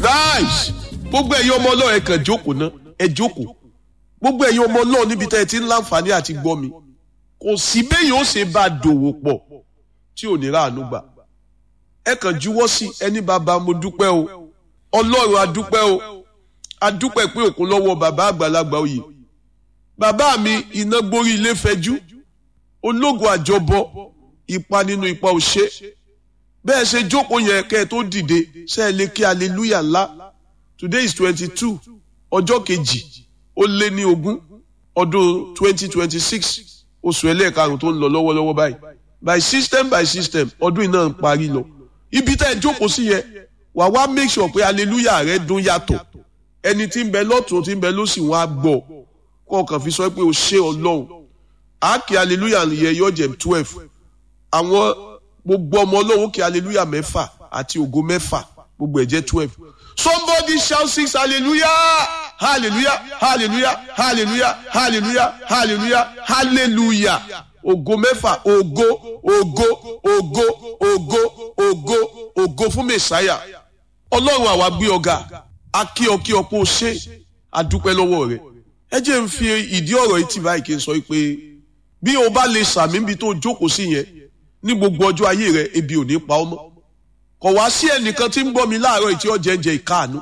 nice gbogbo ẹ̀yin ọmọ ọlọ́run ẹ kàn jókòó ná ẹ jókòó gbogbo ẹ̀yin ọmọ ọlọ́run níbi tẹ́ ẹ ti ń láǹfààní àti gbọ́ mi kò sí bẹ́yìn ó ṣe bá a dòwò pọ̀ tí ò ní ráàánú gbà ẹ kàn juwọ́ sí ẹni bàbá mo dúpẹ́ o ọlọ́run adúpẹ́ o adúpẹ́ pé òkun lọ́wọ́ bàbá àgbàlagbà oyè bàbá mi iná gborí ilé fẹjú ológun àjọbọ ipa nínú ipa òṣè bẹ́ẹ̀ ṣe jókòó yẹn kẹ́ ẹ tó dìde ṣe é lè kí hallelujah ńlá today is twenty two ọjọ́ kejì ó lé ní ogún ọdún twenty twenty six oṣù ẹlẹ́ẹ̀karùn tó ń lọ lọ́wọ́lọ́wọ́ báyìí by system by system ọdún iná ń parí lọ ibi tá ẹ jókòó sí yẹn wà wá make sure pé hallelujah rẹ dún yàtọ̀ ẹni tí ń bẹ lọ́tún tí ń bẹ lósì wọn á gbọ́ kọ́ ọkàn fi sọ pé o ṣé ọlọ́run àákì hallelujah yẹ yọ jẹ twelve àwọn gbogbo ọmọ ọlọ́run kí hallelujah mẹ́fà àti ògo mẹ́fà gbogbo ẹ̀ jẹ́ twelve somebody shout six hallelujah hallelujah hallelujah hallelujah hallelujah hallelujah hallelujah ògo mẹ́fà ògo ògo ògo ògo ògo ògo fún mẹ́sáyà ọlọ́run àwa gbé ọ̀gá akíọkí ọ̀pọ̀ ṣe àdúpẹ́ lọ́wọ́ rẹ̀ ẹ jẹ́ ń fi ìdí ọ̀rọ̀ yìí tì báyìí kí n sọ pé bí o bá lè sàmì níbi tó jókòó sí yẹn ní gbogbo ọjọ́ ayé rẹ ebi ò ní pa ọ́ mọ́ kò wá sí ẹnìkan tí ń gbọ́ mi láàárọ̀ ìtí ọ̀jẹ̀ ń jẹ ìkáàánú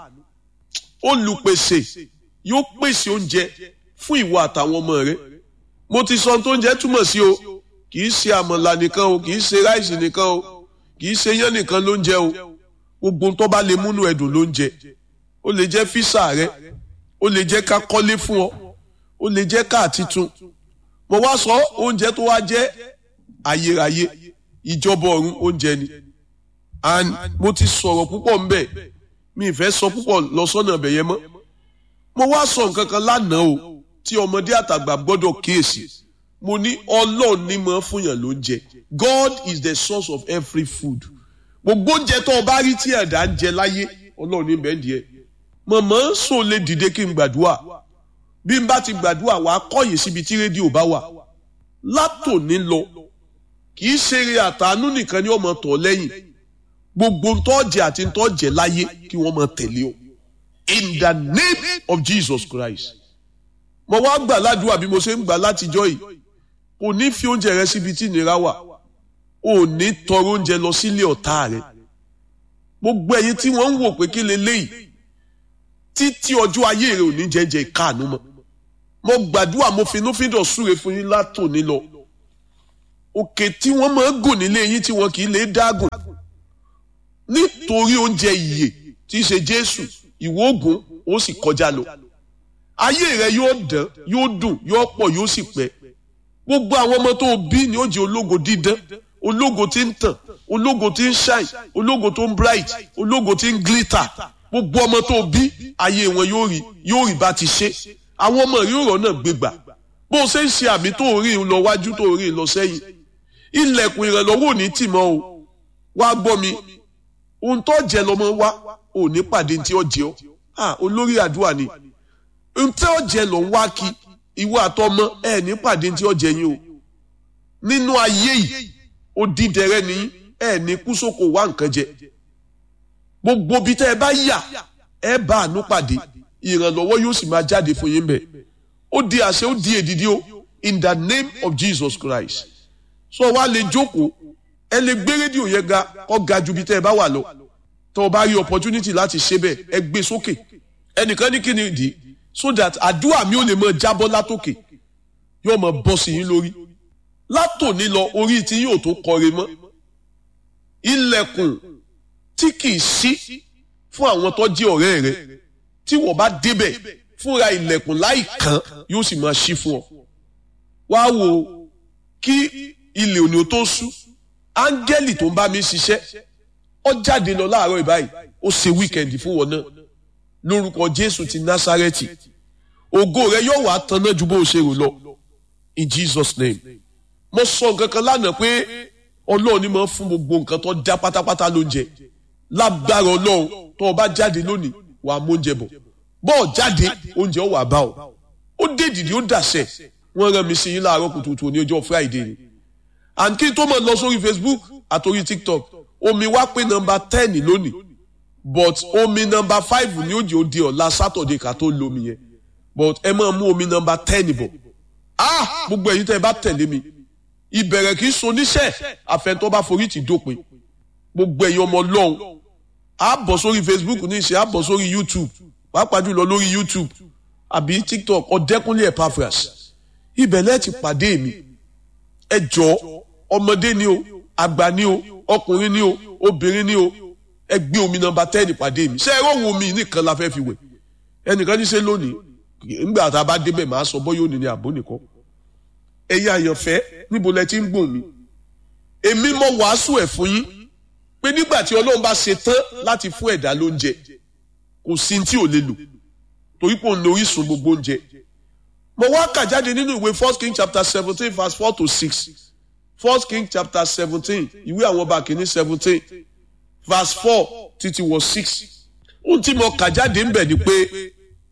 olùpèsè yóò pèsè oúnjẹ fún ìwọ àtàwọn ọmọ rẹ mo ti sọ tó ń jẹ túmọ̀ sí o kì í ṣe àmàlà nìkan o kì í ṣe ráìsì nìkan o kì í ṣe yán nìkan ló ń jẹ o gbogbo tó bá lè múnú ẹdùn ló ń jẹ ó lè jẹ físà rẹ ó lè jẹ ká kọ́lé fún ọ ó lè jẹ káà titun mo wá sọ oúnjẹ tó wá jẹ ayérayé ìjọba ọ̀run oúnjẹ ni and mo ti sọ̀rọ̀ púpọ̀ ńbẹ̀ mi ìfẹ́ sọ púpọ̀ lọ sọ́nà ẹ̀bẹ̀ yẹn mọ́ mo wá sọ nǹkan kan lánàá o tí ọmọdé àtàgbà gbọ́dọ̀ kíyèsí mo ní ọlọ́run ní mọ́ fúnyàn ló ń jẹ God is the source of every food gbogbo oúnjẹ tó o bá rí tí ẹ̀dá ń jẹ láyé ọlọ́run ní bẹ́ẹ̀ díẹ̀ mọ̀mọ́ sọ lè dìde kí n gbàdúrà bí n bá ti gbàdúrà wàá kọ́yìn síbi tí rédíò bá wà látòní lọ kì í ṣeré àtàánú nìkan ni ọmọ tọ̀ lẹ́yìn gbogbo ntọ́jẹ àti ntọ́jẹ láyé kí wọ́n máa tẹ̀lé o in the name of Jesus Christ mo wá gbà ládùúgbà bí mo ṣe ń gbà látijọ́ yìí kò ní fi oúnjẹ rẹ síbi tí ìnira wà ò ní tọrọ oúnjẹ lọ sílé ọ̀tá rẹ gbogbo ẹ̀yin tí wọ́n ń wò pé kí leléyìí títí ọjọ́ ayé rẹ ò ní jẹ́jẹ́ ìkáàánú mọ́ mo gbàdúrà mo finúfíndọ̀ súre fún yín látòní lọ òkè tí wọ́n máa ń gùn nílé yín tí wọ́n kì í lè dágùn nítorí oúnjẹ ìyè tí í ṣe Jésù ìwọ ògùn ó sì kọjá lọ ayé rẹ yóò dán yóò dùn yóò pọ̀ yóò sì pẹ́ gbogbo àwọn ọmọ tó bí ni ó jẹ́ ológo dídán ológo tí ń tàn ológo tí ń shine ológo tó ń bright ológo tí ń glitter gbogbo ọmọ tó bí ayé wọn yóò rí yóò rí bá ti ṣe àwọn ọmọ yóò rọ̀ náà gbégbà bó o ṣe ń ṣe àmì tó rí lọ wájú tó rí lọ sẹ́yìn ilẹ̀kùn ìrànlọ́wọ́ ò ní tì mọ́ o wá gbọ́ mi ohun tó jẹ lọ́mọ wá ò ní pàdé tí ó jẹ ọ́ ah olórí àdúrà ni ohun tí ó jẹ lọ́ ń wá kí ìwọ àtọmọ ẹ ní pàdé tí ó jẹ yín o nínú ayé yìí ó dídẹrẹ ní ẹ ní kú sóko wá nǹkan jẹ gbogbo bí tẹ́ ẹ bá yà ẹ bá àánú pàdé ìrànlọ́wọ́ yóò sì máa jáde fún yín bẹ̀ ó di àṣẹ ó di èdìdí o in the name of Jesus Christ so wá lè jókòó ẹ lè gbé rédíò yẹn ga kó ga ju bí tẹ́ ẹ bá wà lọ tó o bá rí opportunity láti ṣe bẹ́ẹ̀ ẹ gbé sókè ẹnìkan ní kíni ìdí so that àdúrà mi ò lè mọ jábọ́ látòkè yóò mọ bọ́ sí yín lórí látòní lọ orí tí yóò tó kọre mọ́ ilẹ̀kùn tí kìí ṣí fún àwọn tó jẹ́ ọ̀rẹ́ rẹ tí wọ́n bá débẹ̀ fúnra ilẹ̀kùn láì kàn yóò sì máa ṣí fún ọ wá wo kí ilé òní tó sú áńgẹ́lì tó ń bá mi ṣiṣẹ́ ó jáde lọ láàárọ̀ ìbáyìí ó ṣe wíkẹ̀ndì fún wọn náà lórúkọ Jésù ti Násárẹ́tì ògo rẹ yóò wá tanná ju bó o ṣe rò lọ in Jesus name mo sọ nǹkan kan lánàá pé Ọlọ́run ni máa ń fún gbogbo nǹkan tó dá pátápátá lóúnjẹ lágbára Ọlọ́run tó o bá jáde lónìí wàá mú oúnjẹ bọ̀ bọ́ọ̀ jáde oúnjẹ ó wà bá ọ ó dé dìde ó dàṣẹ wọ́n rán mi sí yín láàárọ̀ kùtùkùtù ní ọjọ́ Friday ni and kí n tó máa lọ sórí Facebook àtòrí TikTok omi wá pé nọ́mbà ten lónìí but omi nọmba five ní òjì òde ọ̀la sátọ̀dé ká tó lomi yẹn but ẹ máa mú omi nọmba ten bọ̀ ah gbogbo ẹ̀yin tẹ́ ẹ bá tẹ̀lé mi ìbẹ̀rẹ̀ kì í so níṣẹ́ àfẹnutọ́ bá forí ti dópin gbogbo ẹ̀yin ọmọ ọlọ́run á bọ̀ sórí facebook ní ìṣe á bọ̀ sórí youtube pàápàá jùlọ lórí youtube àbí tiktok ọ̀dẹ́kúnlé epaphras ibẹ̀ lẹ́ẹ̀ ti pàdé mi ẹ jọ ọmọdé ni o àgbà ni o ọkùnrin ni o obìnrin ni o ẹ gbé omi nọmba ten pàdé mi ṣé ẹ rọrùn omi nìkan la fẹ́ fi wẹ̀ ẹnìkan ní ṣe lónìí nígbà tá a bá débẹ̀ máa sọ bọ́yọ̀ òní ni àbó nìkan ẹ̀yin àyànfẹ́ níbo lẹ ti ń gbòòn mi èmi mọ wàásù ẹ̀ fún yín pé nígbà tí ọlọ́run bá ṣe tán láti fún ẹ̀dá lóúnjẹ kò sí tí ò lè lò torí pé òun lo orísun gbogbo oúnjẹ mo wá kà jáde nínú ìwé first king chapter seventeen verse four to six first king chapter seventeen ìwé àwọn ọba kìíní seventeen verse four títí wọ six ohun tí mo kà jáde ń bẹ̀ ni pé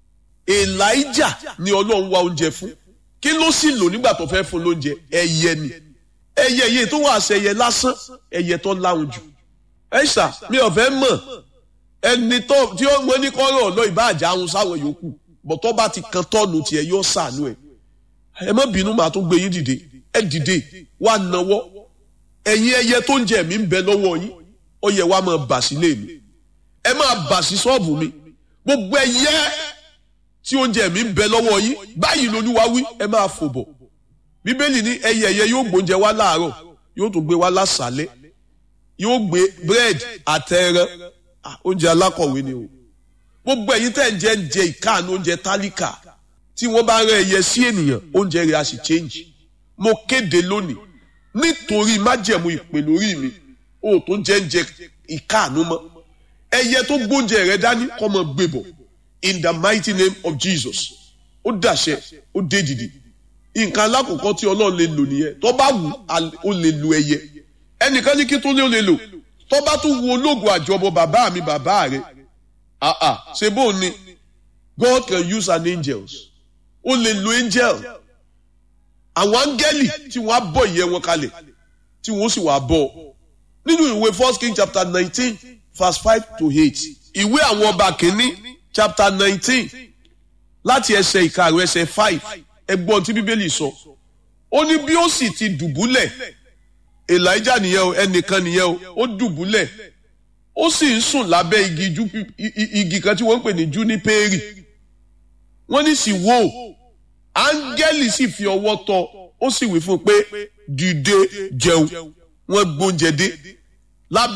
elijah ni ọlọ́run wá oúnjẹ fún kí ló sì lò nígbà tó fẹ́ fún lóúnjẹ ẹyẹ ni ẹyẹ yìí tó wà sẹyẹ lásán ẹyẹ tó láwùn jù ẹ ṣá mi ò fẹ́ mọ̀ ẹni tó tí ó mọ ní kọ́rọ̀ ọ̀nà ìbáàjà ahun sáwọn yòókù bọ̀ tó bá ti kan tọ́ọ̀nù tiẹ̀ yóò sànú ẹ̀ ẹ má bínú màá tún gbé yín dìde ẹ dìde wà náwọ́ ẹ̀yin ẹyẹ tó ń jẹ mí ń bẹ lọ́wọ́ yín ó yẹ wá máa bà sílé mi ẹ máa bà sí ṣọ́ọ̀bù mi gbogbo ẹyẹ tí oúnjẹ mi ń bẹ lọ́wọ́ yín báyìí lolúwa wí ẹ máa fò bọ̀ bíbélì ní ẹyẹ ẹyẹ yóò gbóúnjẹ wá láàárọ̀ yóò tún gbé wá lásàálẹ̀ yóò gbé búrẹ́dì àtẹ̀rẹ̀ oúnjẹ alákọ̀wé ni o gbogbo ẹ̀yin tẹ́ ń jẹ ń jẹ ìkáàánú oúnjẹ tálíkà tí wọ́n bá rẹ ẹyẹ sí ènìyàn oúnjẹ rẹ̀ á sì change mo kéde lónìí nítorí májẹ̀mú ìpè lórí mi o tó jẹ́ ń jẹ ìkáàánú mọ́ ẹyẹ tó gbóúnjẹ rẹ̀ dání kọ́ mọ́ gbé bọ̀ in the mighty name of Jesus ó dàṣẹ ó dé dìde nǹkan alákọ̀ọ́kọ́ tí ọlọ́run lè lò nìyẹn tó bá wù ó lè lo ẹyẹ ẹnìkan ní kí tó lé ó lè lò tó bá tún wo ológun àjọbọ bàbá mi bàbá rẹ àà ṣe bó ni God can use an angels ó lè lo angel àwọn áńgẹ́lì tí wọ́n á bọ̀ ìyẹ́ wọn kalẹ̀ tí wọ́n sì wá bọ̀ nínú ìwé first king chapter nineteen verse five to eight ìwé àwọn ọba kìíní chapter nineteen láti ẹsẹ̀ ìkarùn ẹsẹ̀ five ẹgbọ́n tí bíbélì sọ ó ní bí ó sì ti dùbúlẹ̀ elijah nìyẹn o ẹnìkan nìyẹn o ó dùbúlẹ̀ ó sì ń sùn lábẹ́ igi ju igi kan tí wọ́n ń pè ní júnípéèrì wọ́n ní sì wò áńgẹ́lì sì fi ọwọ́ tọ́ ó sì wí fún un pé dìde jẹun wọ́n gbóúnjẹ dé